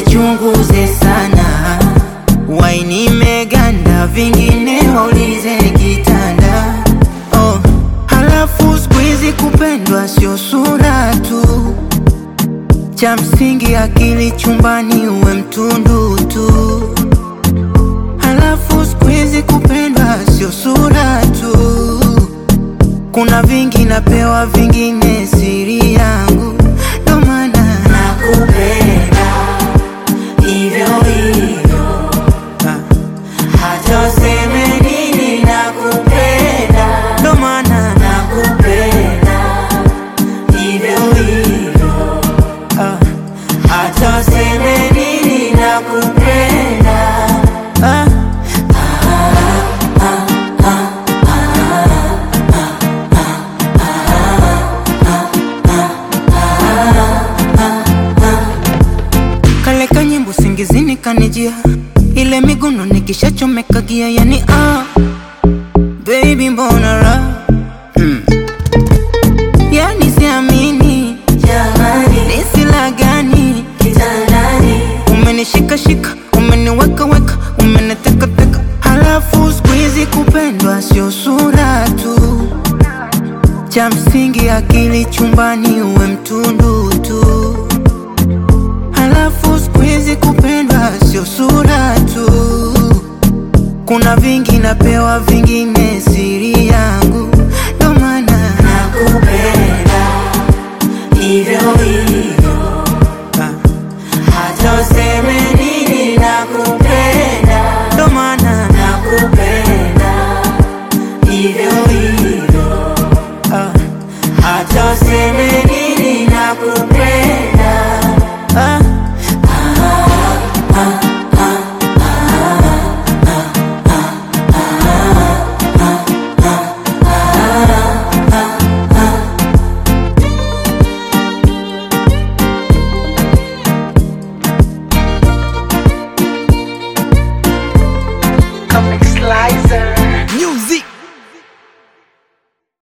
usichunguze sana, waini meganda, vingine waulize kitanda. Oh, halafu siku hizi kupendwa sio sura tu, cha msingi akili chumbani, uwe mtundu tu. Halafu siku hizi kupendwa sio sura tu, kuna vingi napewa, vingine siri yangu, ndo maana nakupenda hivyo hivyo, hata useme nini, nakupenda, ndo maana nakupenda hivyo hivyo, hata useme nini, nakupenda ah. kale kanyimbo singizini kanijia ile miguno nikishachomeka gia yani ah baby mbona ra mm. yani siamini jamani nisila gani kitandani umenishikashika umeniwekaweka umenitekateka halafu siku hizi kupendwa sio sura tu cha msingi akili chumbani uwe mtundu tu Halafu siku hizi kupendwa sio sura tu, kuna vingi napewa, vingine siri yangu, ndo maana nakupenda hivyo hivyo, hata useme nini, nakupenda, ndo maana nakupenda hivyo hivyo, hata useme nini, nakupenda